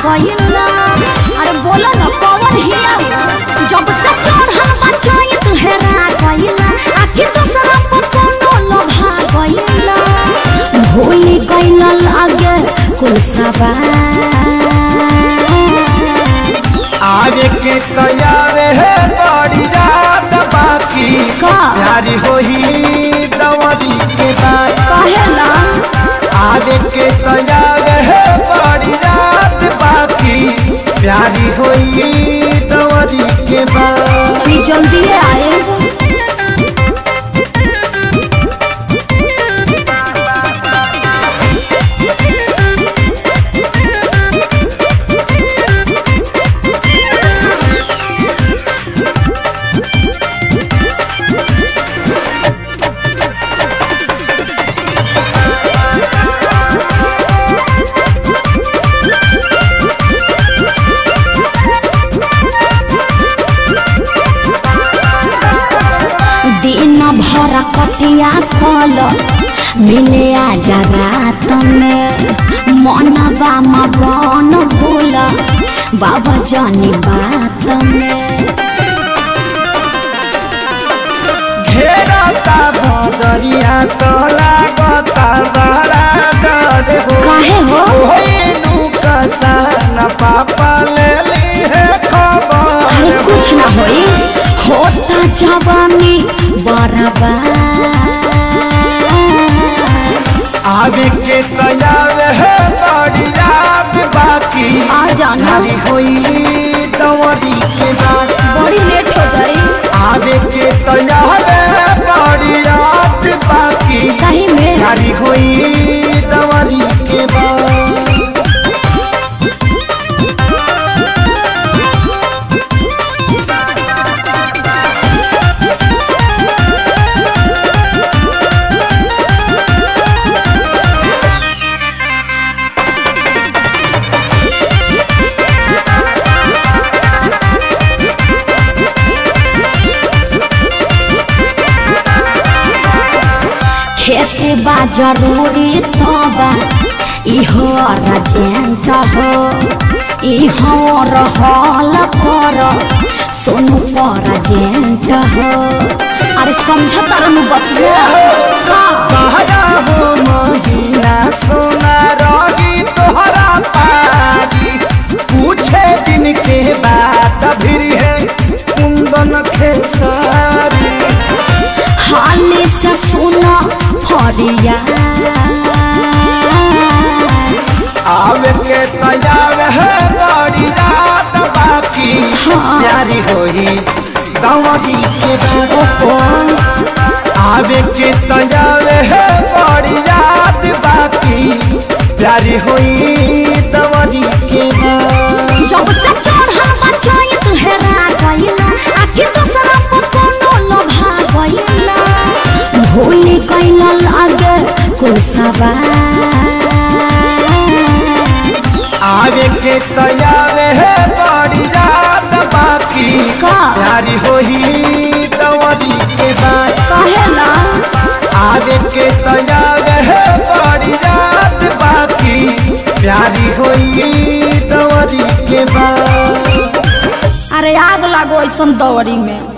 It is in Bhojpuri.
गइला अरे बोला न कौन हिया वो? जब से चढ़ल बचैत हेरा गइला आखि दूसरा पर कोनो लोभा गइला भूल गइला लागे कुल सवार आगे के तैयार है बड़ी रात बाकी का? प्यारी होई दवरी के बाद कहे ना आगे के तैयार है बड़ी रात बाकी प्यारी होई दवरी के बाद तनी जल्दी आए दिन भर कटिया कल मिले आजा रात में मनवा मगन भूल बाबा जानी बात में घेरता बदरिया तो लागता बड़ा डर हो काहे हो होइनु कसान पापा ले ली है खबर अरे कुछ ना होई होता जवानी बराबर आगे के तैयार है बड़ी याद बाकी आ जाना नारी होई दवरी के बाद बड़ी लेट हो जाई आगे के तैयार है बड़ी याद बाकी सही में नारी होई दवरी के बाद खेती बा जरूरी तबा इहो रजेंट हो इहो रहल कर सोनू पर जेंट हो अरे समझ तरनु बतिया का कहरा हो महीना सोना रही तोहरा पारी पूछे दिन के बाद फिर है कुंदन खेसारी हाली से सुना फरिया आवे के तैयार है बड़ी रात बाकी हाँ। प्यारी होई दवरी के बाद आवे के तैयार है बड़ी रात बाकी प्यारी होई दवरी के बाद जब से चढ़ल बचैत हेरा गइला आखि दूसरा पर कोनो लोभा गइला भूल गइला लागे कुल सवार आगे के तैयार है बड़ी रात बाकी का? प्यारी होई दवरी के बाद कहे ना आगे के तैयार है बड़ी रात बाकी प्यारी होई दवरी के बाद अरे आग लागो ऐसन दौरी में